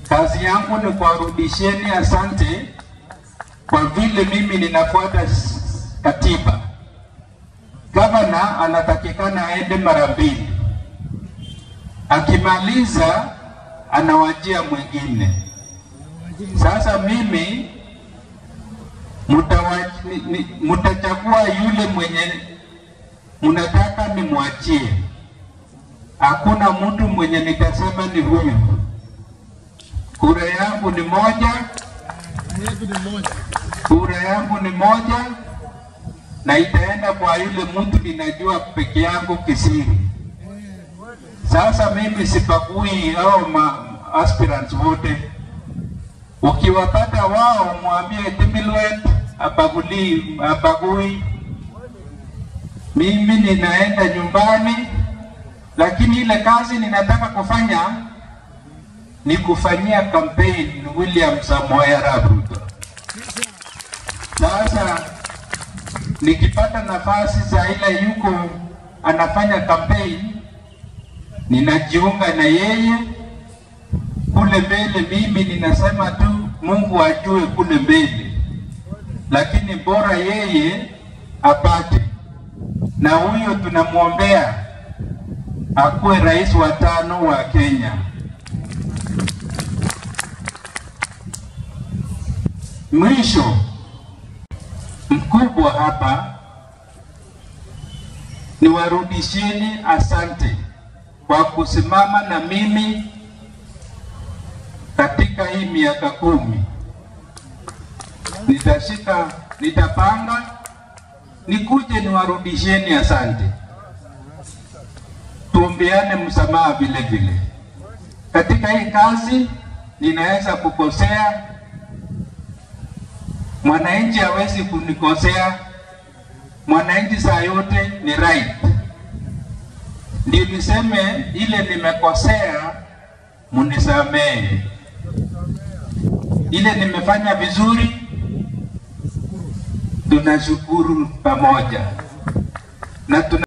Kazi yangu ni kuwarudisheni asante kwa vile mimi ninafuata s- katiba. Gavana anatakikana aende mara mbili, akimaliza anawajia mwingine. Sasa mimi mutawa- ni- ni- mutachagua yule mwenye mnataka nimwachie. Hakuna mtu mwenye nitasema ni huyu. Kura yangu ni moja, kura yangu ni moja, na itaenda kwa yule mtu ninajua peke yangu kisiri. Sasa mimi sipagui hao ma aspirants wote. Ukiwapata wao, mwambie Timilwet abaguli abagui. Mimi ninaenda nyumbani, lakini ile kazi ninataka kufanya ni kufanyia campaign William Samoei Arap Ruto. Sasa nikipata nafasi za ile yuko anafanya campaign, ninajiunga na yeye kule mbele. Mimi ninasema tu Mungu ajue kule mbele, lakini bora yeye apate, na huyo tunamwombea akuwe rais wa tano wa Kenya. Mwisho mkubwa hapa ni warudisheni asante kwa kusimama na mimi katika hii miaka kumi. Nitashika, nitapanga nikuje niwarudisheni asante, tuombeane msamaha vile vile. Katika hii kazi ninaweza kukosea, mwananchi hawezi kunikosea. Mwananchi saa yote ni right. Ndio niseme ile nimekosea, munisamehe. Ile nimefanya vizuri, tunashukuru pamoja na tuna